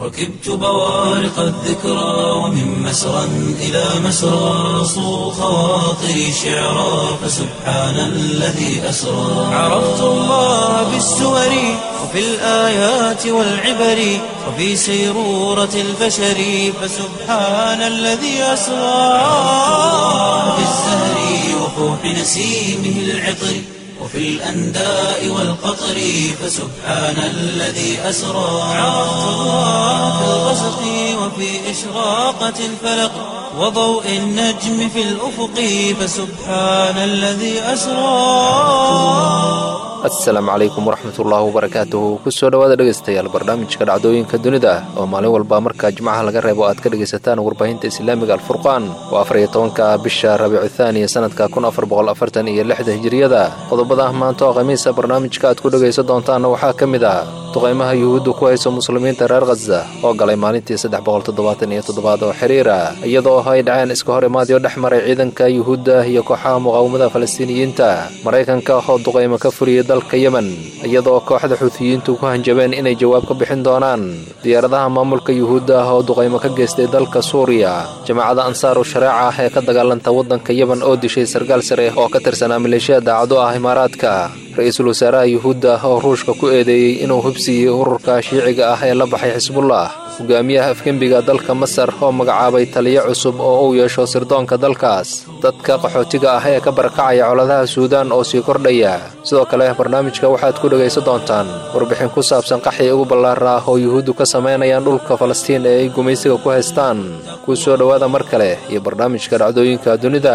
ركبت بوارق الذكرى ومن مسرى إلى مسرى صو خواطري شعرا فسبحان الذي أسرى عرفت الله بالسور وفي الآيات والعبر وفي سيرورة البشر فسبحان الذي أسرى في الزهر وفوح نسيمه العطر وفي الأنداء والقطر فسبحان الذي أسرى عرفت الله في الغسق وفي إشراقة الفلق وضوء النجم في الأفق فسبحان الذي أسرى asalaamu calaykum waraxmatullaahi wabarakaatuhu kusoo dhowaada dhegaystayaal barnaamijka dhacdooyinka dunida oo maalin walba markaa jimcaha laga reebo aad ka dhegaysataan warbaahinta islaamiga alfurqaan oo afar iyo tobanka bisha rabiicu thaaniya sanadka kun afar boqol afartan iyo lixda hijiriyada qodobada maanta oo khamiisa barnaamijka aad ku dhegaysan doontaanna waxaa ka mid ah duqaymaha yuhuuddu ku hayso muslimiinta reer khaza oo galay maalintii saddex boqol toddobaatan iyo toddobaad oo xiriira iyadoo ay dhaceen iska hor imaadyo dhex maray ciidanka yuhuudda iyo kooxaha muqaawamada falastiiniyiinta maraykanka oo duqaymo ka furiyay dalka yemen iyadoo kooxda xuutiyiintu ku hanjabeen inay jawaab ka bixin doonaan diyaaradaha maamulka yuhuudda ah oo duqaymo ka geystay dalka suuriya jamaacada ansaaru shareeca ah ee ka dagaalanta waddanka yemen oo dishay sarkaal sare oo ka tirsanaa maleeshiya daacado ah imaaraadka ra-iisul wasaaraha yuhuudda oo ruushka ku eedeeyey inuu hubsiiyey ururka shiiciga ah ee la baxay xisbullah hogaamiyaha afgembiga dalka masar oo magacaabay taliyo cusub oo uu yeesho sirdoonka dalkaas dadka qaxootiga ah ee ka barakacaya coladaha suudaan oo sii kordhaya sidoo kale barnaamijka waxaad ku dhegaysan doontaan warbixin ku saabsan qaxii ugu ballaara ah oo yuhuuddu ka samaynayaan dhulka falastiin ee ay gumaysiga ku haystaan kuu soo dhowaada mar kale iyo barnaamijka dhacdooyinka dunida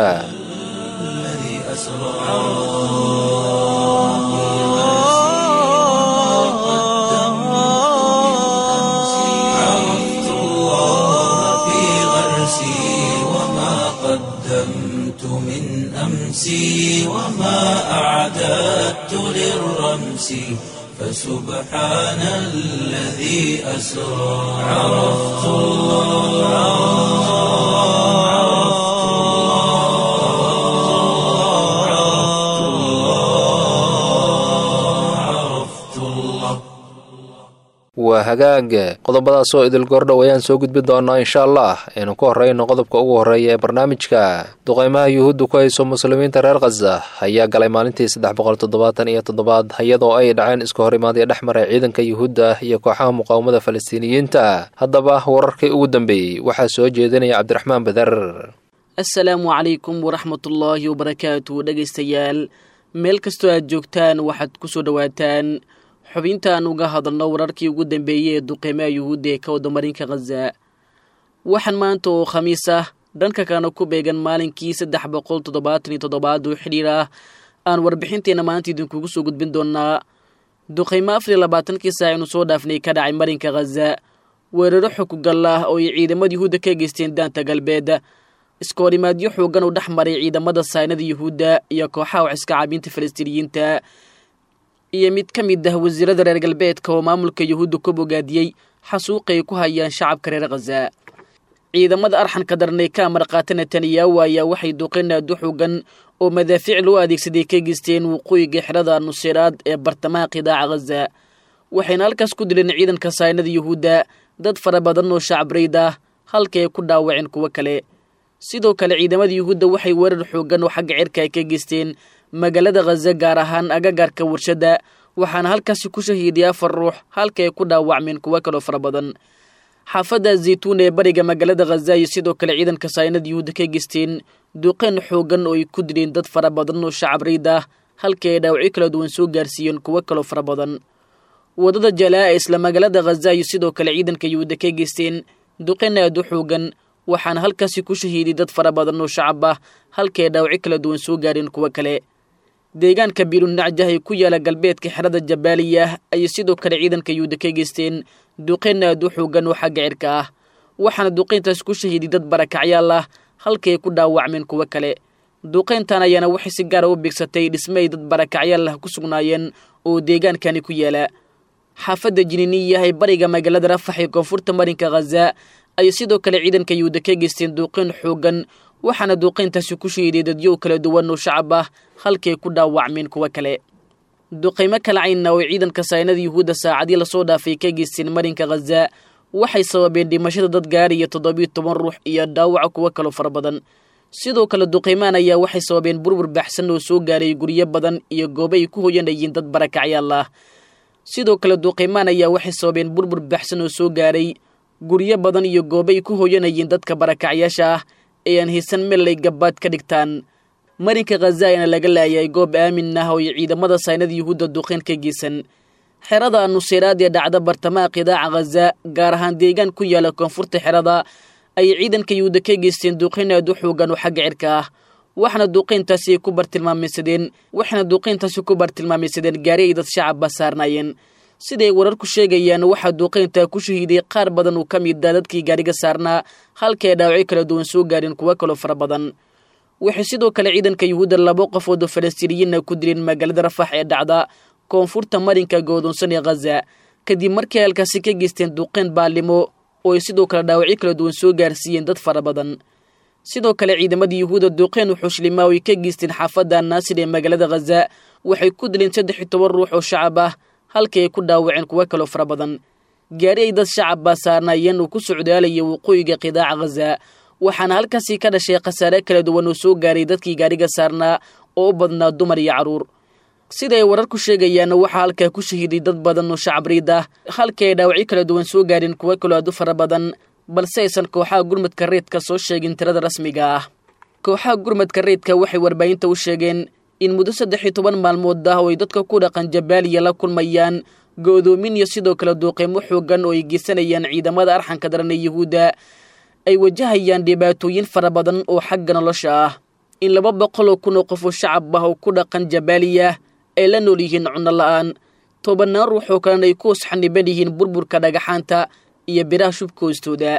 عرفت الله في غرسي وما قدمت من أمسي وما أعددت للرمس فسبحان الذي أسرى عرفت الله عرفت الله عرفت الله عرفت الله waa hagaag qodobadaasoo idil goordhow ayaan soo gudbi doonaa insha allah aynu ku horreyno qodobka ugu horreeya ee barnaamijka duqaymaha yuhuudda ku hayso muslimiinta reer khaza ayaa galay maalintii saddex boqol toddobaatan iyo toddobaad iyadoo ay dhaceen iska hor imaadyo dhex maray ciidanka yuhuudda iyo kooxaha muqaawamada falastiiniyiinta haddaba wararkii ugu dambeeyey waxaa soo jeedinaya cabdiraxmaan badar assalaamu calaykum waraxmatullaahi wabarakaatu dhegaystayaal meel kastoo aad joogtaan waxaad ku soo dhowaataan xubintaan uga hadalno wararkii ugu dambeeyey ee duqeymaha yuhuudda ee ka wada marinka khaza waxaan maanta oo khamiis ah dhanka kana ku beegan maalinkii saddex boqol toddobaatan iyo toddobaad oo xidhiir ah aan warbixinteenna maanta idinkugu soo gudbin doonaa duqeymo afar iyo labaatankii saac aynu soo dhaafnay ka dhacay marinka khaza weeraro xukugal ah oo ay ciidamada yuhuudda ka geysteen daanta galbeed iskoorimaadyo xoogan oo dhex maray ciidamada saynada yuhuudda iyo kooxaha wax iska caabinta falastiiniyiinta iyo mid ka mid ah wasiirada reer galbeedka oo maamulka yuhuudda ku bogaadiyey xasuuqa ay ku hayaan shacabka reer khaza ciidamada arxanka darnay ka amar qaata netanyahu ayaa waxay duqeen aad u xoogan oo madaafiic loo adeegsaday ka geysteen waqooyiga xerada nuseyraad ee bartamaha qidaaca khaza waxayna halkaas ku dileen ciidanka saynada yuhuudda dad fara badan oo shacabreyd ah halka ay ku dhaawaceen kuwo kale sidoo kale ciidamada yuhuudda waxay weerar xoogan oo xagga cirka ay ka geysteen magaalada khaza gaar ahaan agagaarka warshadda waxaana halkaasi ku shahiiday afar ruux halka ay ku dhaawacmeen kuwo kaloo fara badan xaafadda zaytuun ee bariga magaalada khaza iyo sidoo kale ciidanka saynada yuhuudda ka geysteen duqeen xoogan oo ay ku dileen dad fara badan oo shacab riid ah halkii ay dhaawacyo kala duwan soo gaarsiiyeen kuwo kaloo fara badan waddada jalaa ee isla magaalada khaza iyo sidoo kale ciidanka yuhuudda ka geysteen duqeen aad u xoogan waxaana halkaasi ku shahiiday dad fara badan oo shacab ah halkii ay dhaawacyo kala duwan soo gaareen kuwo kale deegaanka biilunacjah ee ku yaala galbeedka xerada jabaaliyah ayay sidoo kale ciidanka yuhuudda ka geysteen duqeen aad u xoogan oo xagga cirka ah waxaana duqeyntaas ku shahiiday dad barakacyaal ah halkii ay ku dhaawacmeen kuwo kale duqeyntan ayaana waxay si gaara u bigsatay dhisme ay dad barakacyaal ah ku sugnaayeen oo deegaankani ku yaala xaafadda jiniiniyah ee bariga magaalada rafax ee koonfurta marinka khaza ayay sidoo kale ciidanka yuhuudda ka geysteen duuqeyn xoogan waxaana duuqeyntaasi ku shahiiday dadyow kala duwan oo shacab ah halkii ay ku dhaawacmeen kuwo kale duqaymo kala caynna oo ciidanka saynada yuhuudda saacadii lasoo dhaafay ka geysteen marinka khaza waxay sababeen dhimashada dad gaariya toddobiyo toban ruux iyo dhaawaca kuwo kaloo fara badan sidoo kale duqeymaan ayaa waxay sababeen burbur baxsan oo soo gaaray guryo badan iyo goobo ay ku hoyanayeen dad barakacyaal ah sidoo kale duqeymaan ayaa waxay sababeen burbur baxsan oo soo gaaray guryo badan iyo goobo ay ku hoyanayeen dadka barakacyaasha ah ee aan haysan meel ay gabaad ka dhigtaan marinka khaza ayaana laga laayay goob aamin ah oo ay ciidamada saynada yuhuudda duqeyn ka geysan xerada nuseyraad ee dhacda bartamaha qidaaca khaza gaar ahaan deegaan ku yaala koonfurta xerada ayay ciidanka yuhuudda ka geysteen duqeyn aad u xoogan oo xagga cirka ah waxaana duqeyntaasi ay ku bartilmaameysadeen waxaana duqeyntaasi ku bartilmaameysadeen gaari ay dad shacabba saarnaayeen siday wararku sheegayaan waxaa duqeyntaa ku shahiiday qaar badan uu ka mid ah dadkii gaariga saarnaa halka ay dhaawacyo kala duwan soo gaareen kuwo kaloo fara badan waxay sidoo kale ciidanka yuhuudda laba qofood oo falastiiniyiinna ku dileen magaalada rafax ee dhacda koonfurta marinka godoonsan ee khaza kadib markii halkaasi ka geysteen duqeyn baalimo oo ay sidoo kale dhaawacyo kala duwan soo gaarsiiyeen dad fara badan sidoo kale ciidamada yuhuudda duqeyn uxushlimaa oo ay ka geysteen xaafadda naasir ee magaalada khaza waxay ku dileen saddex iyo toban ruux oo shacab ah halkii ay ku dhaawaceen kuwo kaloo fara badan gaari ay dad shacabba saarnaayeen uu ku socdaalaya waqooyiga qidaaca khaza waxaana halkaasi ka dhashay khasaare kala duwan oo soo gaaray dadkii gaariga saarnaa oo u badnaa dumar iyo carruur sida ay wararku sheegayaanna waxaa halkaa ku shahiiday dad badan oo shacbriid ah halkii ay dhaawacyo kala duwan soo gaareen kuwo kaloo aad u fara badan balse aysan kooxaha gurmadka reedka soo sheegin tirada rasmiga ah kooxaha gurmadka reedka waxay warbaahinta u sheegeen in muddo saddex iyo toban maalmood ah oo ay dadka ku dhaqan jabaaliya la kulmayaan go'doomin iyo sidoo kale duuqeymo xoogan oo ay geysanayaan ciidamada arxanka daran ee yuhuudda ay wajahayaan dhibaatooyin fara badan oo xagga nolosha ah in laba boqol oo kun oo qof oo shacab ah oo ku dhaqan jabaaliya ay la nool yihiin cunno la'aan tobanaan ruux oo kalena ay ku usxaniban yihiin burburka dhagaxaanta iyo biraha shubka hoostooda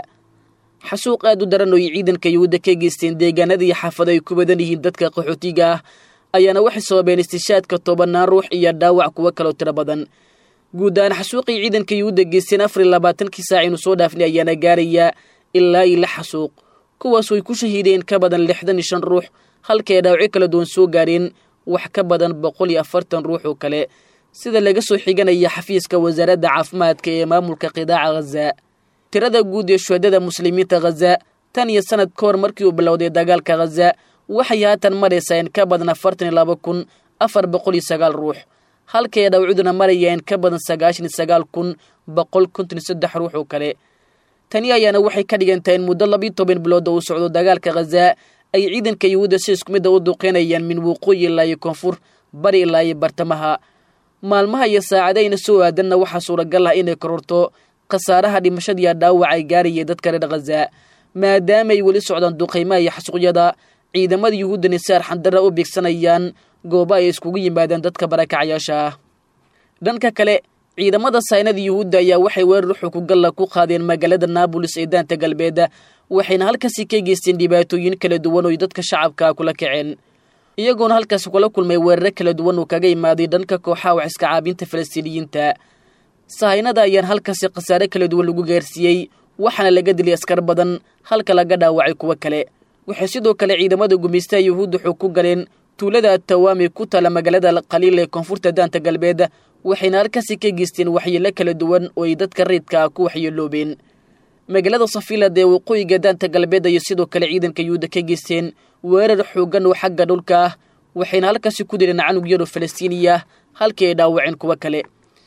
xasuuq aad u daran oo ay ciidanka yuhuudda ka geysteen deegaanada iyo xaafado ay ku badan yihiin dadka qaxootiga ah ayaana waxay sababeen istishaadka tobanaan ruux iyo dhaawac kuwo kaloo tiro badan guud ahaan xasuuqay ciidanka yuhuudda geysteen afar iyo labaatankii saac inu soo dhaafnay ayaana gaaraya ilaa iyo lix xasuuq kuwaas ay ku shahiideen ka badan lixdan iyo shan ruux halka ay dhaawacyo kala duwan soo gaareen wax ka badan boqol iyo afartan ruux oo kale sida laga soo xiganaya xafiiska wasaaradda caafimaadka ee maamulka qidaaca khaza tirada guud ee shuhadada muslimiinta khaza tan iyo sanad ka hor markii uu bilowday dagaalka khaza waxay haatan maraysaa in ka badan afartan iyo laba kun afar boqol iyo sagaal ruux halka ay dhawcuduna maraya in ka badan sagaashan iyo sagaal kun boqol konton iyo saddex ruux oo kale tani ayaana waxay ka dhigantahay in muddo labiiyo toban bilooda uu socdo dagaalka khaza ay ciidanka yuhuudda si isku midda u duqeynayaan min waqooyi ilaa iyo koonfur bari ilaa iyo bartamaha maalmaha iyo saacadayna soo aadanna waxaa suuragal ah inay kororto khasaaraha dhimashadiiya dhaawac ay gaarayay dadka reer khaza maadaama ay weli socdaan duqaymaha iyo xasuuqyada ciidamada yuhuuddani si arxandarra u beegsanayaan goobo ay iskugu yimaadaan dadka barakacayaasha ah dhanka kale ciidamada saynada yuhuudda ayaa waxay weerar xukugalla ku qaadeen magaalada naabolis ee daanta galbeed waxayna halkaasi ka geysteen dhibaatooyin kala duwan oo dadka shacabka kula kaceen iyagoona halkaasi kula kulmay weeraro kala duwan oo kaga imaaday dhanka kooxaha wax iska caabinta falastiiniyiinta sahaynada ayaan halkaasi khasaare kala duwan lagu gaarsiiyey waxaana laga dilay askar badan halka laga dhaawacay kuwo kale waxay sidoo kale ciidamada gumaystaha yuhuudda xog ku galeen tuulada atawaami ku taala magaalada qaliil ee koonfurta daanta galbeed waxayna halkaasi ka geysteen waxyeelo kala duwan oo ay dadka reedka ah ku waxyeeloobeen magaalada safiilad ee waqooyiga daanta galbeed ayay sidoo kale ciidanka yuhuudda ka geysteen weerar xoogan oo xagga dhulka ah waxayna halkaasi ku dileen canug yaroo falastiiniya halkii ay dhaawaceen kuwo kale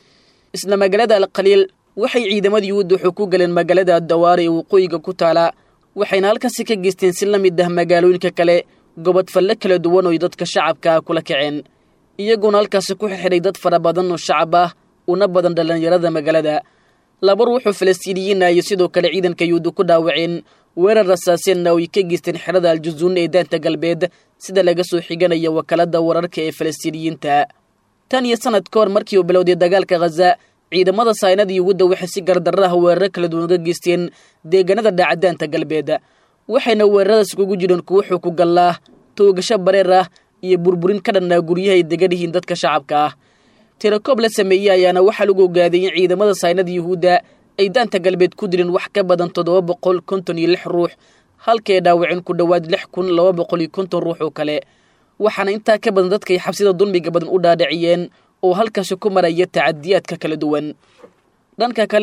isla magaalada alqaliil waxay ciidamada yuhuudda xog ku galeen magaalada dawaare ee waqooyiga ku taala waxayna halkaasi ka geysteen si la mid ah magaalooyinka kale gobodfalle kala duwan oo dadka shacabka ah kula kaceen iyagoona halkaasi ku xirxiday dad fara badan oo shacab ah una badan dhallinyarada magaalada laba ruuxoo falastiiniyiina iyo sidoo kale ciidanka yuhuudda ku dhaawaceen weerar rasaaseenna oo ay ka geysteen xerada aljuzuun ee daanta galbeed sida laga soo xiganaya wakaalada wararka ee falastiiniyiinta tan iyo sanad ka hor markii uu bilowday dagaalka khaza ciidamada saynada yuhuudda waxay si gardarra ah weeraro kala duwan uga geysteen deegaanada dhaacadaanta galbeed waxayna weeraradaas kugu jireen kuwo xukugallaah toogasho bareer ah iyo burburin ka dhannaa guryaha ay degan yihiin dadka shacabka ah tirakoob la sameeyey ayaana waxaa lagu ogaaday in ciidamada saynada yuhuudda ay daanta galbeed ku dileen wax ka badan toddoba boqol konton iyo lix ruux halkay dhaawaceen ku dhowaad lix kun laba boqol iyo konton ruux oo kale waxaana intaa ka badan dadkay xabsida dulmiga badan u dhaadhiciyeen oo halkaasi ku maraya tacadiyaadka kala duwan dhanka kale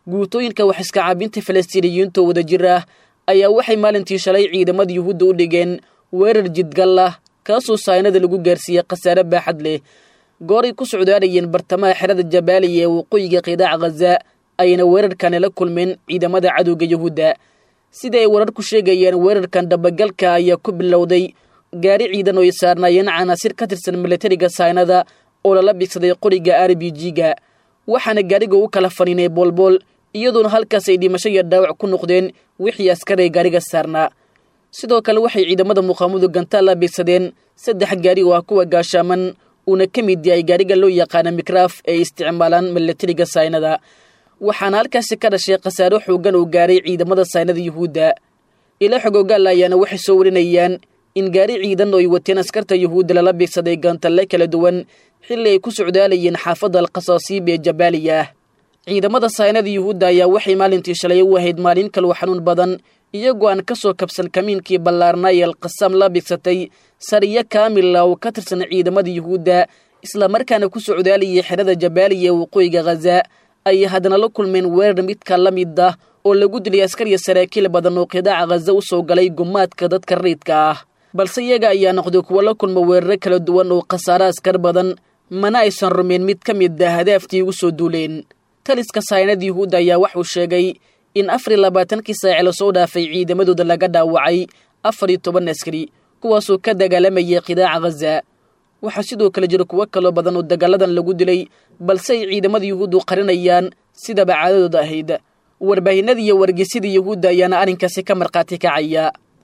guutooyinka wax iska caabinta falastiiniyiinta oo wada jir ah ayaa waxay maalintii shalay ciidamada yuhuudda u dhigeen weerar jidgal ah kaasoo saynada lagu gaarsiiyey khasaare baaxad leh gooray ku socdaanayeen bartamaha xerada jabaaliya ee waqooyiga qidaaca khaza ayna weerarkani la kulmeen ciidamada cadowga yuhuudda sida ay wararku sheegayeen weerarkan dabagalka ayaa ku bilowday gaari ciidan oo ay saarnaayeen canaasir ka tirsan milatariga saynada oo lala bigsaday qoriga r b g-ga waxaana gaariga u kala faniinay boolbool iyadoona halkaas ay dhimasho iyo dhaawac ku noqdeen wixii askaray gaariga saarnaa sidoo kale waxay ciidamada muqaamadu gantaal la bigsadeen saddex gaari oo ah kuwa gaashaaman uuna ka mid yahay gaariga loo yaqaana mikraaf ee isticmaalaan milatariga saynada waxaana halkaasi ka dhashay khasaaro xoogan oo gaaray ciidamada saynada yuhuudda ila xogoogaal ayaana waxay soo warinayaan in gaari ciidan oo ay wateen askarta yuhuudda lala bigsaday gantalle kala duwan xilli ay ku socdaalayeen xaafadda alkhasaasiib ee jabaaliya ah ciidamada saynada yuhuudda ayaa waxay maalintii shalay u ahayd maalin kaloo xanuun badan iyagoo aan ka soo kabsan kamiinkii ballaarnaa ee alkhasaam la bigsatay sariyo kaamila oo ka tirsan ciidamada yuhuudda islamarkaana ku socdaalayay xerada jabaaliya ee waqooyiga khaza ayay haddana la kulmeen weerar midka la mid ah oo lagu dilay askar iyo saraakiil badan oo qidaaca khaza u soo galay gumaadka dadka rayidka ah balse iyaga ayaa noqday kuwo la kulma weeraro kala duwan oo khasaare askar badan mana aysan rumeen mid ka mid ah hadaaftii ugu soo duuleen taliska saynada yuhuudda ayaa waxuu sheegay in afar iyo labaatankii saaci lasoo dhaafay ciidamadooda laga dhaawacay afar iyo toban askari kuwaasoo ka dagaalamayay qidaaca khaza waxaa sidoo kale jira kuwo kaloo badan oo dagaaladan lagu dilay balse ay ciidamada yuhuuddu qarinayaan sidaba caadadooda ahayd warbaahinada iyo wargeysyada yuhuudda ayaana arrinkaasi ka markhaati kacaya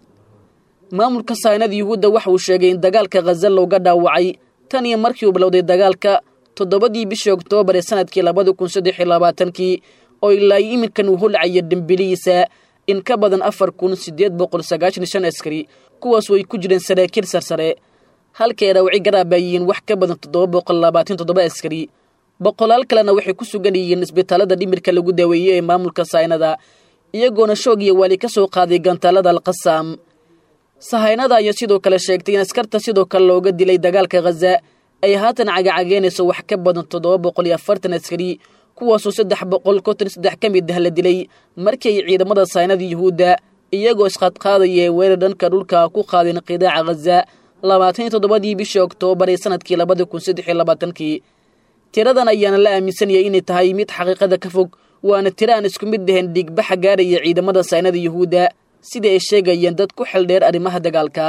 maamulka saynada yuhuudda waxa uu sheegay in dagaalka khaza looga dhaawacay tan iyo markii uu bilowday dagaalka toddobadii bishii oktoobar ee sanadkii labada kun saddex iyo labaatankii oo ilaa iminkan uu holcaya dembilihiisa in ka badan afar kun siddeed boqol sagaashan shan askari kuwaasoo ay ku jireen saraakiil sarsare halkay dhaawaci garaabayihiin wax ka badan toddoba boqol labaatan toddoba askari boqolaal kalena waxay ku sugan yihiin isbitaalada dhimirka lagu daaweeyey ee maamulka saynada iyagoona shoog iyo waali ka soo qaaday gantaalada alkhasaam sahaynada ayaa sidoo kale sheegtay in askarta sidoo kale looga dilay dagaalka khaza ay haatan cagacageynayso wax ka badan toddoba boqol iyo afartan askari kuwaasoo saddex boqol konton saddex ka mid ah la dilay markii ay ciidamada saynada yuhuudda iyagoo isqaadqaadaya ee weerar dhanka dhulka ku qaadeen qidaaca khaza labaatan iyo toddobadii bishii oktoobar ee sanadkii labada kun saddex iyo labaatankii tiradan ayaana la aaminsanayay inay tahay mid xaqiiqada ka fog waana tiro aan isku mid dhahayn dhiigbaxa gaaraya ciidamada saynada yuhuudda sidai ay sheegayeen dad ku xeldheer arrimaha dagaalka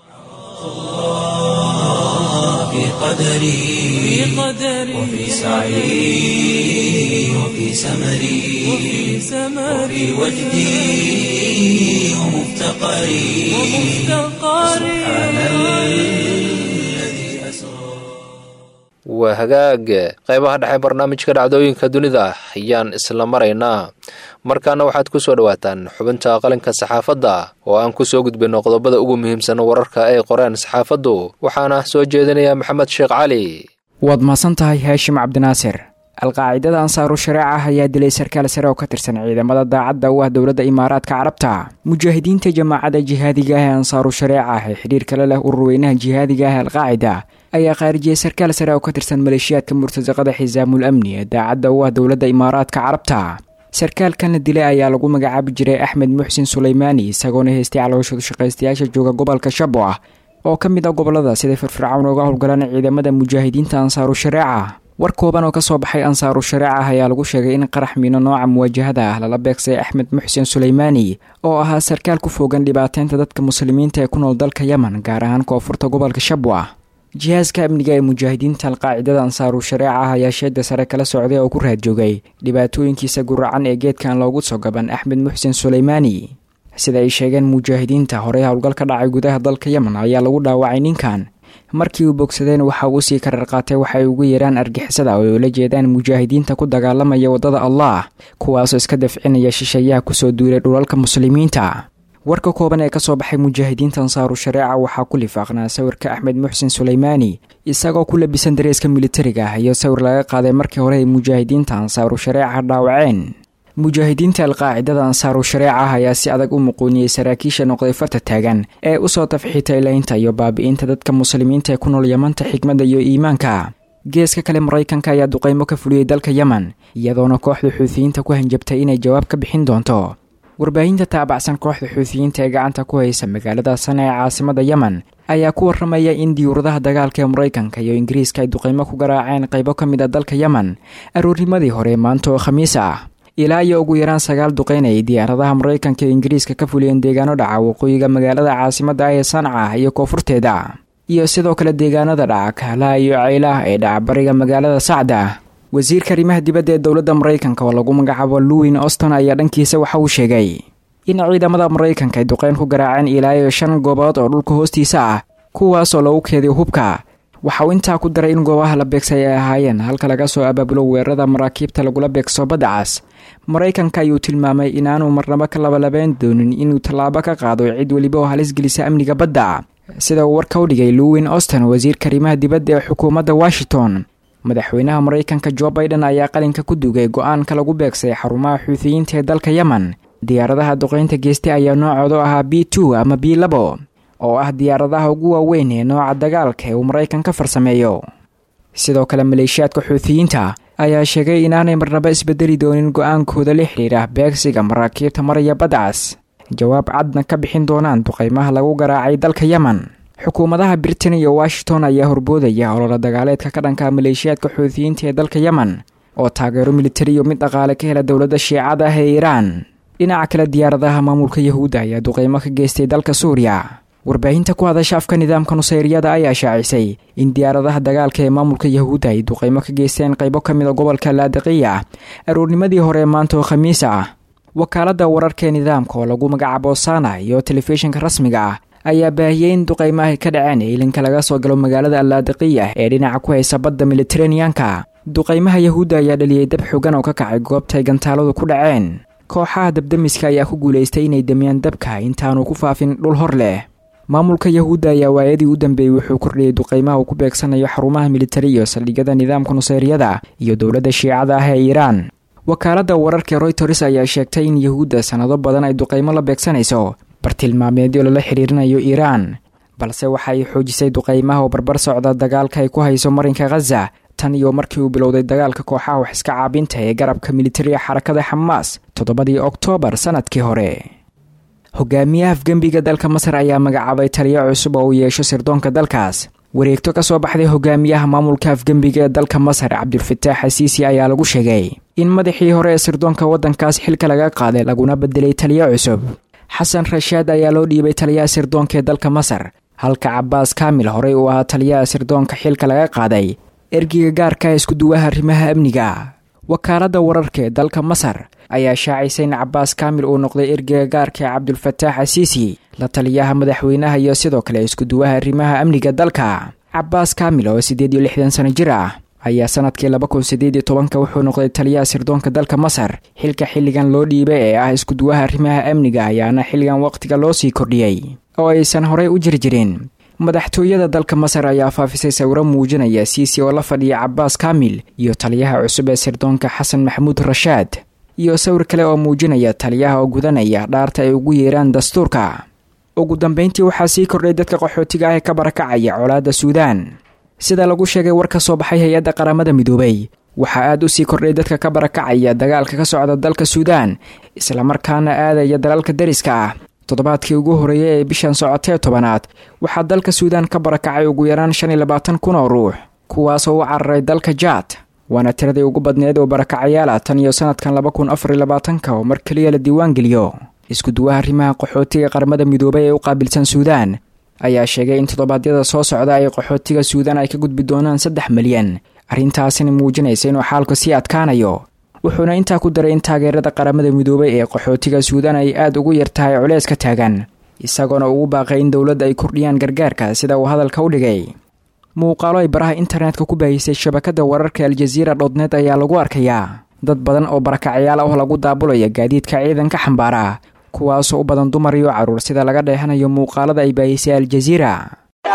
في قدري وفي سعي وفي سمري وفي وجدي ومفتقري سبحان الذي أسرى waa hagaag qaybaha dhexe barnaamijka dhacdooyinka dunida ayaan isla maraynaa markaana waxaad ku soo dhowaataan xubinta qalinka saxaafadda oo aan ku soo gudbinno qodobada ugu muhiimsan wararka ay qoreen saxaafaddu waxaana soo jeedinaya maxamed sheekh cali waad mahadsan tahay haashim cabdinaasir alqaacidada ansaaru shareeca ah ayaa dilay sarkaal sare oo ka tirsan ciidamada daacadda u ah dowladda imaaraadka carabta mujaahidiinta jamaacadda jihaadiga ah ee ansaaru shareeca ah ee xidhiir kale leh ururweynaha jihaadiga ah alqaacida ayaa khaarijiyey sarkaal sare oo ka tirsan maleeshiyaadka murtasaqada xisaamul amni ee daacadda u ah dowladda imaaraadka carabta sarkaalkan la dilay ayaa lagu magacaabi jiray axmed muxsin suleymaani isagoona haystay calooshadu shaqaystayaasha jooga gobolka shabo ah oo ka mid ah gobolada siday firfircown uga howlgalaan ciidamada mujaahidiinta ansaaru shareeca war kooban oo kasoo baxay ansaaru shareeca ah ayaa lagu sheegay in qarax miino nooca muwaajahada ah lala beegsay axmed muxsin suleymaani oo ahaa sarkaal ku fogan dhibaateynta dadka muslimiinta ee ku nool dalka yemen gaar ahaan koonfurta gobolka shabwa jihaaska amniga ee mujaahidiinta alqaacidada ansaaru shareeca ah ayaa sheeda sare kala socday oo ku raad joogay dhibaatooyinkiisa guracan ee geedkan loogu soo gaban axmed muxsin suleymaani sida ay sheegeen mujaahidiinta horey howlgal ka dhacay gudaha dalka yemen ayaa lagu dhaawacay ninkan markii uu bogsadeen waxa uu sii karar qaatay waxay ugu yeeraan argixisada oo ay ula jeedaan mujaahidiinta ku dagaalamaya waddada allah kuwaasoo iska dafcinaya shisheeyaha kusoo duulay dhulalka muslimiinta warka kooban ee kasoo baxay mujaahidiinta ansaaru shareeca waxaa ku lifaaqnaa sawirka axmed muxsin suleymaani isagoo ku labisan dareeska militariga ah iyo sawir laga qaaday markii hore ay mujaahidiinta ansaaru shareeca dhaawaceen mujaahidiinta alqaacidada ansaaru shareeca ah ayaa si adag u muquuniyey saraakiisha noqday farta taagan ee usoo tafxiitay laynta iyo baabi'inta dadka muslimiinta ee ku nool yamanta xikmadda iyo iimaanka geeska kale maraykanka ayaa duqaymo ka fuliyey dalka yemen iyadoona kooxda xuutiyiinta ku hanjabtay inay jawaab ka bixin doonto warbaahinta taabacsan kooxda xuutiyiinta ee gacanta ku haysa magaalada sana ee caasimada yemen ayaa ku warramaya in diyuuradaha dagaalka ee maraykanka iyo ingiriiska ay duqaymo ku garaaceen qaybo ka mid a dalka yemen aroornimadii hore maanta oo khamiis ah ilaa iyo ugu yaraan sagaal duqeyn ay diyaaradaha maraykanka iyo ingiriiska ka fuliyeen deegaano dhaca waqooyiga magaalada caasimada ah ee sanca iyo koonfurteeda iyo sidoo kale deegaanada dhaca kahlaha iyo ceylaha ee dhaca bariga magaalada sacda wasiirka arrimaha dibadda ee dowladda maraykanka oo lagu magacaabo luwin auston ayaa dhankiisa waxa uu sheegay in ciidamada maraykanka ay duqeyn ku garaaceen ilaa iyo shan goobood oo dhulka hoostiisa ah kuwaasoo lagu keediyo hubka waxa uu intaa ku daray in goobaha la beegsay ay ahaayeen halka laga soo abaabulo weerarada maraakiibta lagula beegso badda cas maraykanka ayuu tilmaamay inaanu marnabo ka labalabeyn doonin inuu tallaabo ka qaado cid weliba oo halis gelisa amniga badda sida uu warka u dhigay luwin auston wasiirka arrimaha dibadda ee xukuumadda washington madaxweynaha maraykanka jo baiden ayaa qalinka ku dugay go-aanka lagu beegsay xarumaha xuutiyiinta ee dalka yemen diyaaradaha duqeynta geestay ayaa noocoodu ahaa b two ama b labo oo ah diyaaradaha ugu waaweyn ee nooca dagaalka ee uu maraykanka farsameeyo sidoo kale maleeshiyaadka xuutiyiinta ayaa sheegay inaanay marnabo isbedeli doonin go-aankooda la xidhiira beegsiga maraakiibta maraya badcas jawaab cadna ka bixin doonaan duqeymaha lagu garaacay dalka yemen xukuumadaha britain iyo washington ayaa horboodaya ololo dagaaleedka ka dhanka maleeshiyaadka xuutiyiinta ee dalka yemen oo taageero militari iyo mid dhaqaale ka hela dowladda shiicada ah ee iiraan dhinaca kale diyaaradaha maamulka yahuudda ayaa duqeymo ka geystay dalka suuriya warbaahinta ku hadasha afka nidaamka nusayriyada ayaa shaacisay in diyaaradaha dagaalka ee maamulka yahuudda ay duqeymo ka geysteen qaybo ka mid a gobolka laadiqiya aroornimadii hore ee maanta oo khamiis ah wakaaladda wararka ee nidaamka oo lagu magacaabo sana iyo telefishinka rasmiga ah ayaa baahiyey in duqeymahay ka dhaceen iilinka laga soo galo magaalada allaadiqiya ee dhinaca ku haysa badda militeraneanka duqeymaha yahuudda ayaa dhaliyey dab xogan oo ka kacay goobtaay gantaaladu ku dhaceen kooxaha dabdamiska ayaa ku guulaystay inay damiyaan dabka intaanu ku faafin dhul hor leh maamulka yahuudda ayaa waayadii u dambeeyey wuxuu kordhiyey duqeymaha uu ku beegsanayo xarumaha militari iyo saldhigyada nidaamka nusayriyada iyo dowladda shiicada ah ee iiraan wakaaladda wararka royters ayaa sheegtay in yahuudda sannado badan ay duqeymo la beegsanayso bartilmaameedyo lala xidhiirinayo iiraan balse waxa ay xoojisay duqeymaha oo barbar socda dagaalka ay ku hayso marinka khaza tan iyo markii uu bilowday dagaalka kooxaha wax iska caabinta ee garabka militariga xarakada xamaas toddobadii oktoobar sannadkii hore hogaamiyaha afgembiga dalka masar ayaa magacaabay taliyo cusub oo uu yeesho sirdoonka dalkaas wareegto ka soo baxday hogaamiyaha maamulka afgembiga ee dalka masar cabdulfataax xasiisi ayaa lagu sheegay in madaxii hore ee sirdoonka waddankaas xilka laga qaaday laguna bedelay taliyo cusub xasan rashaad ayaa loo dhiibay taliyaha sirdoonka ee dalka masar halka cabaas kaamil horey uu ahaa taliyaha sirdoonka xilka laga qaaday ergiga gaarka ee iskuduwaha arrimaha amniga wakaaladda wararka ee dalka masar ayaa shaacisay in cabaas kaamil uu noqday ergiga gaarka ee cabdulfataax asiisi la taliyaha madaxweynaha iyo sidoo kale iskuduwaha arrimaha amniga dalka cabaas kaamil oo siddeed iyo lixdan sano jir ah ayaa sanadkii laba kun siddeed iyo tobanka wuxuu noqday taliyaha sirdoonka dalka masar xilka xilligan loo dhiibay ee ah iskuduwaha arrimaha amniga ayaana xilligan waqtiga loo sii kordhiyey oo aysan horey u jiri jirin madaxtooyada dalka masar ayaa faafisay sawiro muujinaya siisi oo la fadhiya cabaas kaamil iyo taliyaha cusub ee sirdoonka xasan maxamuud rashaad iyo sawir kale oo muujinaya taliyaha oo gudanaya dhaarta ay ugu yeeraan dastuurka ugu dambeyntii waxaa sii kordhay dadka qaxootiga ah ee ka barakacaya colaadda suudaan sida lagu sheegay war ka soo baxay hay-adda qaramada midoobay waxaa aad u sii kordhay dadka ka barakacaya dagaalka ka socda dalka suudaan islamarkaana aadaya dalalka deriska ah toddobaadkii ugu horreeyay ee bishan socotee tobanaad waxaa dalka suudaan ka barakacay ugu yaraan shan iyo labaatan kun oo ruux kuwaasoo u cararay dalka jaad waana tiradii ugu badneed oo barakacayaala tan iyo sanadkan laba kun afar iyo labaatanka oo mar keliya la diiwaan geliyo iskuduwaha arrimaha qaxootiga qaramada midoobay ee u qaabilsan suudaan ayaa sheegay in toddobaadyada soo socda ay qaxootiga suudaan ay ka gudbi doonaan saddex milyan arrintaasina muujinaysa inuu xaalku sii adkaanayo wuxuuna intaa ku daray in taageerada qaramada midoobay ee qaxootiga suudaan ay aad ugu yar tahay culeys ka taagan isagoona ugu baaqay in dowladda ay kordhiyaan gargaarka sida uu hadalka u dhigay muuqaalo ay baraha internetka ku baahisay shabakadda wararka aljaziira dhodneed ayaa lagu arkayaa dad badan oo barakacayaal ah lagu daabulaya gaadiidka ciidanka xambaara kuwaasoo u badan dumar iyo carruur sida laga dheehanayo muuqaalada ay baahisay aljaziira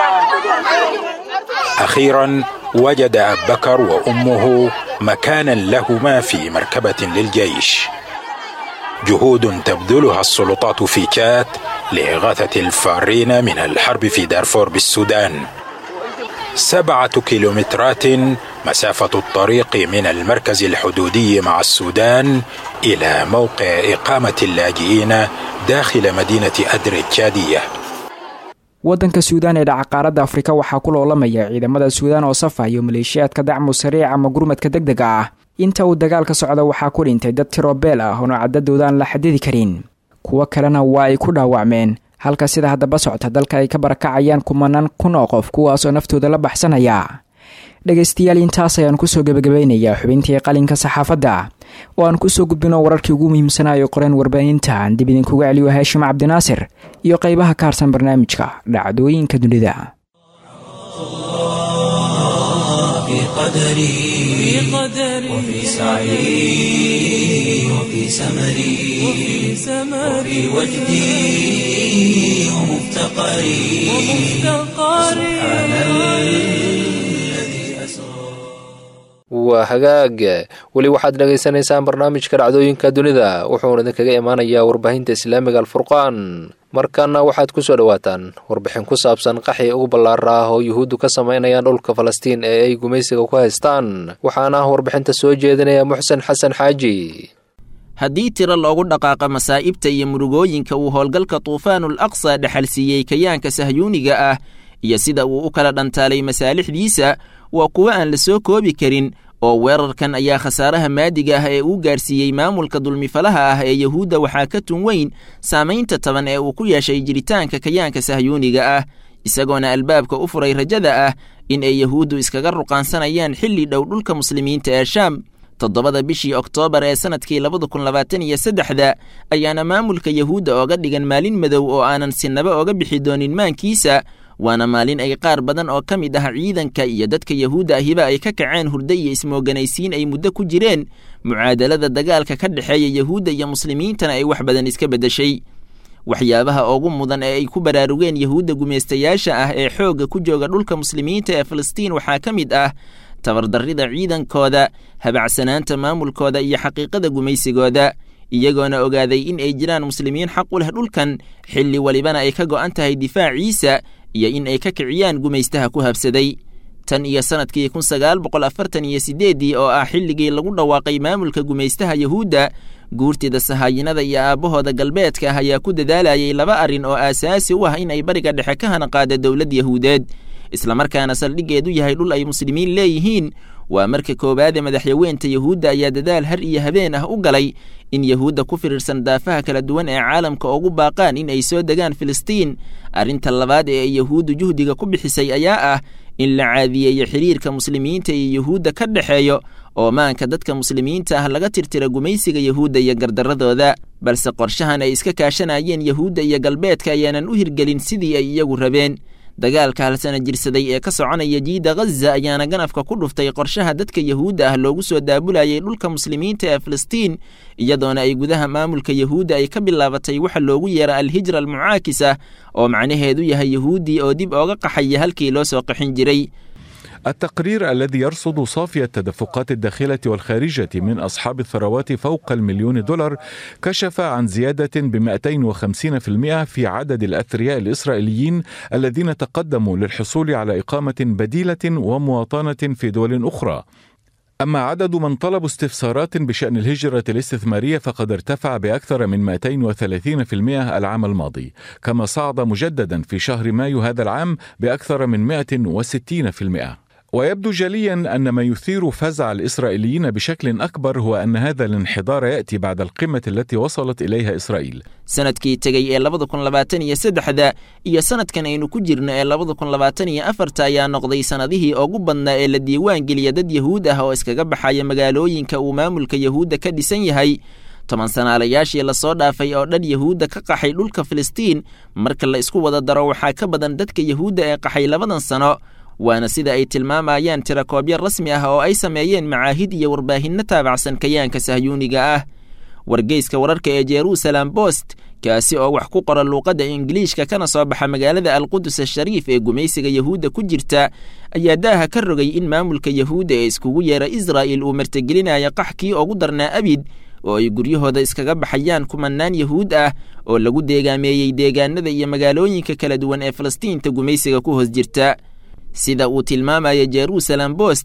أخيرا وجد أب بكر وأمه مكانا لهما في مركبة للجيش جهود تبذلها السلطات في تشاد لإغاثة الفارين من الحرب في دارفور بالسودان سبعة كيلومترات مسافة الطريق من المركز الحدودي مع السودان إلى موقع إقامة اللاجئين داخل مدينة أدر التشادية waddanka suudaan ee dhaca qaaradda afrika waxaa ku loolamaya ciidamada suudaan oo safa iyo maleeshiyaadka dacmu sariic ama gurmadka deg dega ah inta uu dagaalka socda waxaa ku dhintay dad tirobeel ah oona caddadooda aan la xadidi karin kuwo kalena waa ay ku dhaawacmeen halka sida haddaba socta dalka ay ka barakacayaan kumanaan kun oo qof kuwaasoo naftooda la baxsanaya dhegaystayaal intaas ayaan kusoo gebagabaynayaa xubintii qalinka saxaafadda oo aan kusoo gudbino wararkii ugu muhiimsanaayo qoreen warbaahinta aan dib idinkuga celiyo haashim cabdinaasir iyo qaybaha ka harsan barnaamijka dhacdooyinka dunida في قدري وفي سعي وفي سمري وفي وجدي ومفتقري سبحان الذي أسرى waa hagaag weli waxaad dhagaysanaysaan barnaamijka dhacdooyinka dunida wuxuuna idinkaga imaanayaa warbaahinta islaamiga alfurqaan markaana waxaad ku soo dhowaataan warbixin ku saabsan qaxii ugu ballaara ah oo yuhuuddu ka samaynayaan dhulka falastiin ee ay gumaysiga ku haystaan waxaana warbixinta soo jeedinaya muxsen xasan xaaji haddii tiro loogu dhaqaaqa masaa'ibta iyo murugooyinka uu howlgalka tuufaanul aqsa dhexalsiiyey kayaanka sahyuuniga ah iyo sida uu u kala dhantaalay masaalixdiisa waa kuwo aan la soo koobi karin oo weerarkan ayaa khasaaraha maadiga ah ee uu gaarsiiyey maamulka dulmifalaha ah ee yuhuudda waxaa ka tun weyn saamaynta taban ee uu ku yeeshay jiritaanka kayaanka sahyuuniga ah isagoona albaabka u furay rajada ah in ay yuhuuddu iskaga ruqaansanayaan xilli dhow dhulka muslimiinta ee shaam toddobada bishii oktoobar ee sannadkii labada kun labaatan iyo saddexda ayaana maamulka yuhuudda ooga dhigan maalin madow oo aanan sinaba oga bixi doonin maankiisa waana maalin ay qaar badan oo ka mid ah ciidanka iyo dadka yuhuudda ahiba ay ka kaceen hurdo iyo ismooganaysiin ay muddo ku jireen mucaadalada dagaalka ka dhexeeya yuhuudda iyo muslimiintana ay wax badan iska beddeshay waxyaabaha ugu mudan ee ay ku baraarugeen yuhuudda gumaystayaasha ah ee xoogga ku jooga dhulka muslimiinta ee falastiin waxaa ka mid ah tabardarrida ciidankooda habacsanaanta maamulkooda iyo xaqiiqada gumaysigooda iyagoona ogaaday in ay jiraan muslimiin xaq u leh dhulkan xilli walibana ay ka go'an tahay difaaciisa iyo in ay ka kiciyaan gumaystaha ku habsaday tan iyo sannadkii kun sagaal boqol afartan iyo siddeeddii oo ah xilligii lagu dhawaaqay maamulka gumaystaha yuhuudda guurtida sahaayinada iyo aabbahooda galbeedka ah ayaa ku dadaalayay laba arrin oo aasaasi u ah in ay bariga dhexe ka hanaqaada dowlad yahuudeed islamarkaana saldhiggeedu yahay dhul ay muslimiin leeyihiin waa marka koowaade madaxyaweynta yuhuudda ayaa dadaal har iyo habeen ah u galay in yuhuudda ku firirsan daafaha kala duwan ee caalamka ugu baaqaan in ay soo degaan filistiin arrinta labaad ee ay yuhuuddu juhdiga ku bixisay ayaa ah in la caadiyeeyo xiriirka muslimiinta iyo yuhuudda ka dhexeeyo oo maanka dadka muslimiinta ah laga tirtira gumaysiga yuhuudda iyo gardarradooda balse qorshahan ay iska kaashanayeen yuhuudda iyo galbeedka ayaanan u hirgelin sidii ay iyagu rabeen dagaalka halsana jirsaday ee ka soconaya jiida ghaza ayaana ganafka ku dhuftay qorshaha dadka yuhuudda ah loogu soo daabulayay dhulka muslimiinta ee filistiin iyadoona ay gudaha maamulka yuhuudda ay ka bilaabatay waxa loogu yeera alhijra almucaakisa oo macnaheedu yahay yuhuuddii oo dib ooga qaxaya halkii loo soo qaxin jiray التقرير الذي يرصد صافي التدفقات الداخلة والخارجة من أصحاب الثروات فوق المليون دولار كشف عن زيادة ب 250% في عدد الأثرياء الإسرائيليين الذين تقدموا للحصول على إقامة بديلة ومواطنة في دول أخرى أما عدد من طلبوا استفسارات بشأن الهجرة الاستثمارية فقد ارتفع بأكثر من 230% العام الماضي كما صعد مجددا في شهر مايو هذا العام بأكثر من 160% ويبدو جليا ان ما يثير فزع الاسرائيليين بشكل اكبر هو ان هذا الانحدار ياتي بعد القمه التي وصلت اليها اسرائيل. sanadkii tegey ee labada kun labaatan iyo saddexda iyo sanadkan aynu ku jirno ee labada kun labaatan iyo afarta ayaa noqday sannadihii ugu badnaa ee la diiwaan geliya dad yahuud ah oo iskaga baxaya magaalooyinka uu maamulka yahuudda ka dhisan yahay toban sanaalayaashii lasoo dhaafay oo dhan yahuudda ka qaxay dhulka filistiin marka la isku wada daro waxaa ka badan dadka yahuudda ee qaxay labadan sano waana sida ay tilmaamayaan tirakoobyo rasmi ah oo ay sameeyeen macaahid iyo warbaahinno taabacsan kayaanka sahyuuniga ah wargeyska wararka ee jerusalem bost kaasi oo wax ku qora luuqadda ingiliishka kana soo baxa magaalada alqudus ashariif ee gumaysiga yahuudda ku jirta ayaa daaha ka rogay in maamulka yahuudda ee iskugu yeera israa'il uu martigelinayo qaxkii ugu darnaa abid oo ay guryahooda iskaga baxayaan kumanaan yahuud ah oo lagu deegaameeyey deegaanada iyo magaalooyinka kala duwan ee falastiinta gumaysiga ku hoos jirta sida uu tilmaamaya jerusalem bost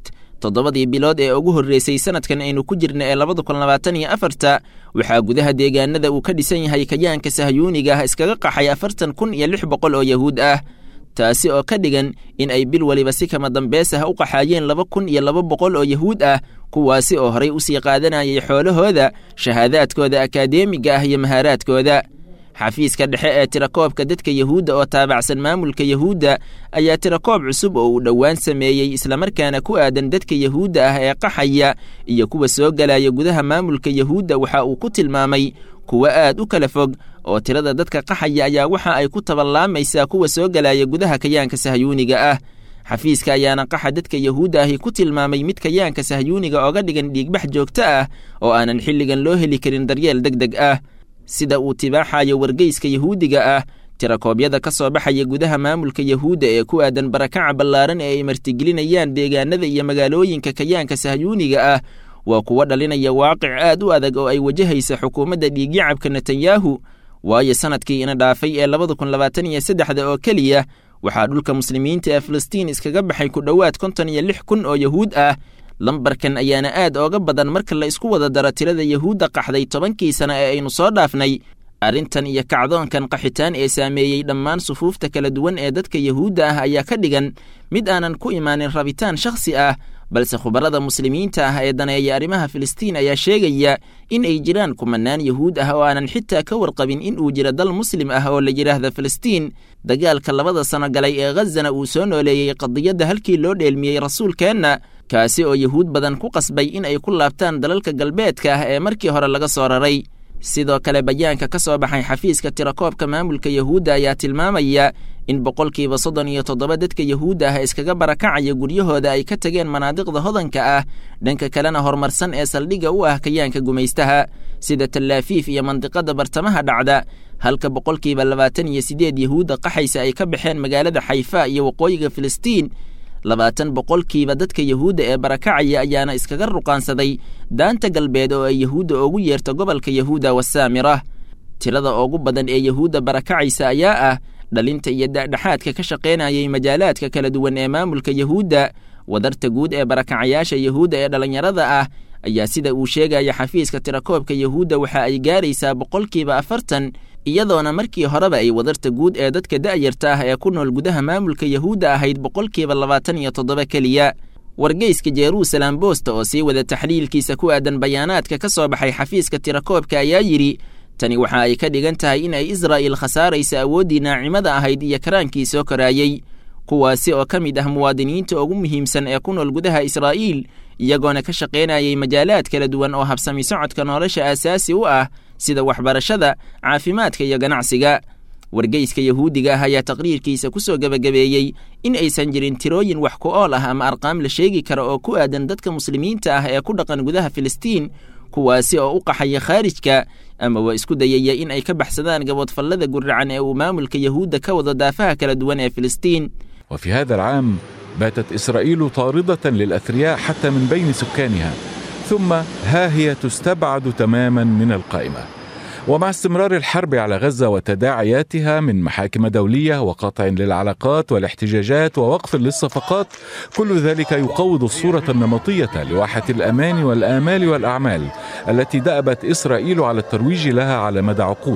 toddobadii bilood ee ugu horreysay sanadkan aynu ku jirna ee labada kun labaatan iyo afarta waxaa gudaha deegaanada uu ka dhisan yahay kayaanka sahyuuniga ah iskaga qaxay afartan kun iyo lix boqol oo yahuud ah taasi oo ka dhigan in ay bil weliba si kama dambeys ah u qaxaayeen laba kun iyo laba boqol oo yahuud ah kuwaasi oo horay usii qaadanayay xoolahooda shahaadaadkooda akadeemiga ah iyo mahaaraadkooda xafiiska dhexe ee tirakoobka dadka yahuudda oo taabacsan maamulka yahuudda ayaa tirakoob cusub oo uu dhowaan sameeyey islamarkaana ku aadan dadka yahuudda ah ee qaxaya iyo kuwa soo galaya gudaha maamulka yahuudda waxa uu ku tilmaamay kuwo aad u kala fog oo tirada dadka qaxaya ayaa waxa ay ku taballaamaysaa kuwa soo galaya gudaha kayaanka sahyuuniga ah xafiiska ayaana qaxa dadka yahuudda ahi ku tilmaamay mid kayaanka sahyuuniga ooga dhigan dhiigbax joogto ah oo aanan xilligan loo heli karin daryeel deg deg ah sida uu tibaaxayo wargeyska yahuudiga ah tirakoobyada ka soo baxaya gudaha maamulka yahuudda ee ku aadan barakaca ballaaran ee ay martigelinayaan deegaanada iyo magaalooyinka kayaanka sahyuuniga ah waa kuwo dhalinaya waaqic aad u adag oo ay wajahaysa xukuumadda dhiigyacabka netanyahu waayo sanadkii ina dhaafay ee labada kun labaatan iyo saddexda oo keliya waxaa dhulka muslimiinta ee filistiin iskaga baxay ku dhowaad konton iyo lix kun oo yahuud ah lambarkan ayaana aad ooga badan marka la isku wada daro tirada yahuudda qaxday tobankii sana ee aynu soo dhaafnay arrintan iyo kacdoonkan qaxitaan ee saameeyey dhammaan sufuufta kala duwan ee dadka yahuudda ah ayaa ka dhigan mid aanan ku imaanin rabitaan shakhsi ah balse khubarada muslimiinta ah ee daneeya arrimaha filistiin ayaa sheegaya in ay jiraan kumanaan yahuud ah oo aanan xitaa ka warqabin in uu jiro dal muslim ah oo la yidhaahda filistiin dagaalka labada sano galay ee khazana uu soo nooleeyey qadiyadda halkii loo dheelmiyey rasuulkeenna kaasi oo yahuud badan ku qasbay in ay ku laabtaan dalalka galbeedka ah ee markii hore laga soo raray sidoo kale bayaanka ka soo baxay xafiiska tirakoobka maamulka yahuudda ayaa tilmaamaya in boqolkiiba soddon iyo toddoba dadka yahuudda ah iskaga barakacaya guryahooda ay ka tageen manaadiqda hodanka ah dhanka kalena horumarsan ee saldhigga u ah kayaanka gumaystaha sida tallaafiif iyo mandiqada bartamaha dhacda halka boqolkiiba labaatan iyo siddeed yahuudda qaxaysa ay ka baxeen magaalada xayfa iyo waqooyiga filistiin labaatan boqolkiiba dadka yahuudda ee barakacaya ayaana iskaga ruqaansaday daanta galbeed oo ay yahuudda ugu yeerto gobolka yahuuda wasaamira tirada ugu badan ee yahuudda barakacaysa ayaa ah dhalinta iyo dhexdhexaadka ka shaqaynayay majaalaadka kala duwan ee maamulka yahuudda wadarta guud ee barakacayaasha yahuudda ee dhallinyarada ah ayaa sida uu sheegaya xafiiska tirakoobka yahuudda waxa ay gaaraysaa boqolkiiba afartan iyadoona markii horeba ay wadarta guud ee dadka da'yarta ah ee ku nool gudaha maamulka yahuudda ahayd boqolkiiba labaatan iyo toddoba keliya wargeyska jeruusalem boosta oo sii wada taxliilkiisa ku aadan bayaanaadka ka soo baxay xafiiska tirakoobka ayaa yidhi tani waxa ay ka dhigan tahay in ay israa'il khasaaraysa awooddii naacimada ahayd iyo karaankii soo koraayey kuwaasi oo ka mid ah muwaadiniinta ugu muhiimsan ee ku nool gudaha israa'iil iyagoona ka shaqaynayay majaalaad kala duwan oo habsami socodka nolosha aasaasi u ah sida waxbarashada caafimaadka iyo ganacsiga wargeyska yahuudiga ah ayaa taqriirkiisa ku soo gebagabeeyey in aysan jirin tirooyin wax ku ool ah ama arqaam la sheegi kara oo ku aadan dadka muslimiinta ah ee ku dhaqan gudaha filistiin kuwaasi oo u qaxaya khaarijka ama waa isku dayaya in ay ka baxsadaan gaboodfallada guracan ee uu maamulka yahuudda ka wado daafaha kala duwan ee filistiin وفي هذا العام باتت إسرائيل طاردة للأثرياء حتى من بين سكانها ثم ها هي تستبعد تماما من القائمة ومع استمرار الحرب على غزة وتداعياتها من محاكم دولية وقطع للعلاقات والاحتجاجات ووقف للصفقات كل ذلك يقوض الصورة النمطية لواحة الأمان والآمال والأعمال التي دأبت إسرائيل على الترويج لها على مدى عقود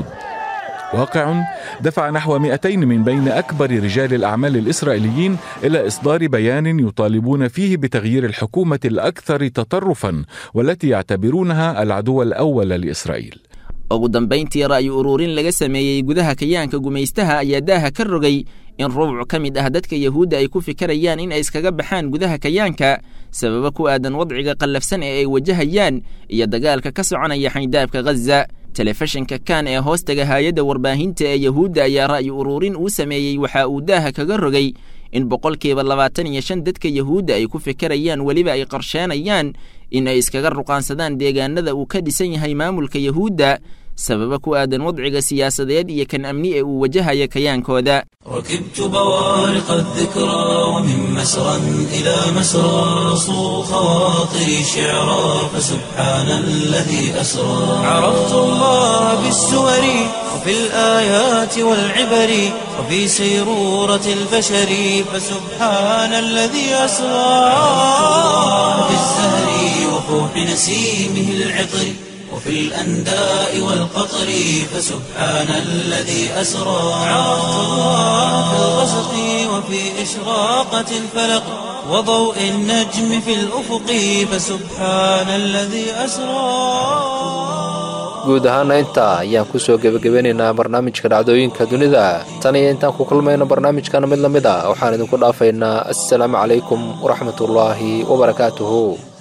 واقع دفع نحو 200 من بين أكبر رجال الأعمال الإسرائيليين إلى إصدار بيان يطالبون فيه بتغيير الحكومة الأكثر تطرفا والتي يعتبرونها العدو الأول لإسرائيل ugu dambayntii ra'yi ururin laga sameeyey gudaha kayaanka gumaystaha ayaa daaha ka rogay in rubuc ka mid ah dadka yahuudda ay ku fikirayaan in ay iskaga baxaan gudaha kayaanka sababo ku aadan wadciga qallafsan ee ay wajahayaan iyo dagaalka ka soconaya xaydaabka ghaza telefishinka kan ee hoostaga haayadda warbaahinta ee yahuudda ayaa ra'yi ururin uu sameeyey waxa uu daaha kaga rogay in boqolkiiba labaatan iyo shan dadka yahuudda ay ku fikirayaan weliba ay qorsheenayaan in ay iskaga ruqaansadaan deegaanada uu ka dhisan yahay maamulka yahuudda sababa ku aadan wadciga siyaasadeed iyo kan amni ee uu wajahaya kayaankooda ركبت بوارق الذكرى ومن مسرى إلى مسرى صو خواطري شعرا فسبحان الذي أسرى عرفت الله بالسور وفي الآيات والعبر وفي سيرورة البشر فسبحان الذي أسرى في الزهر وفوح نسيمه العطر وفي الأنداء والقطر فسبحان الذي أسرى عرفت الله في الغسق وفي إشراقة الفلق وضوء النجم في الأفق فسبحان الذي أسرى guud ahaana intaa ayaan kusoo gebagabeynaynaa barnaamijka dhacdooyinka dunida tan iyo intaan ku kulmayno barnaamijkan mid la mid a waxaan idinku dhaafaynaa assalaamu calaykum waraxmatullaahi wabarakaatuhu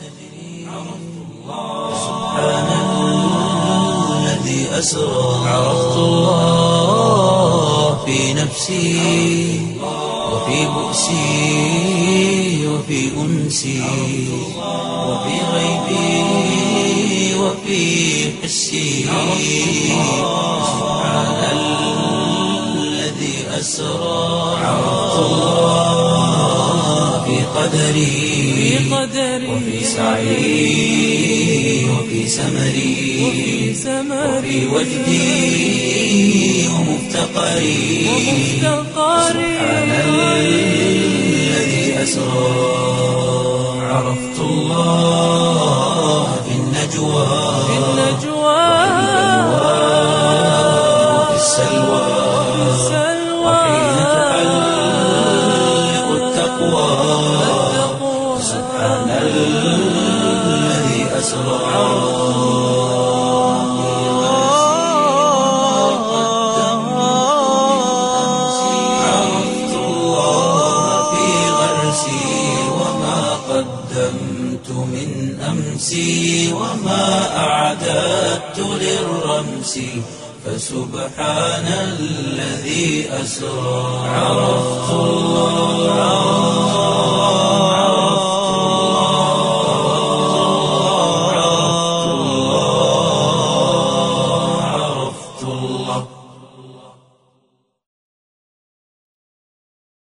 الذي أسرى عرفت الله في نفسي وفي بؤسي وفي أنسي وفي غيبي وفي حسي سبحان الذي أسرى عرفت الله في قدري وفي سعي وفي سمري وفي وجدي ومفتقري سبحان الذي أسرى عرفت الله في النجوى وفي السلوى وحين تحلق التقوى سبحان الذي أسرى عرفت الله في غرسي وما قدمت من أمسي وما أعددت للرمس فسبحان الذي أسرى عرفت الله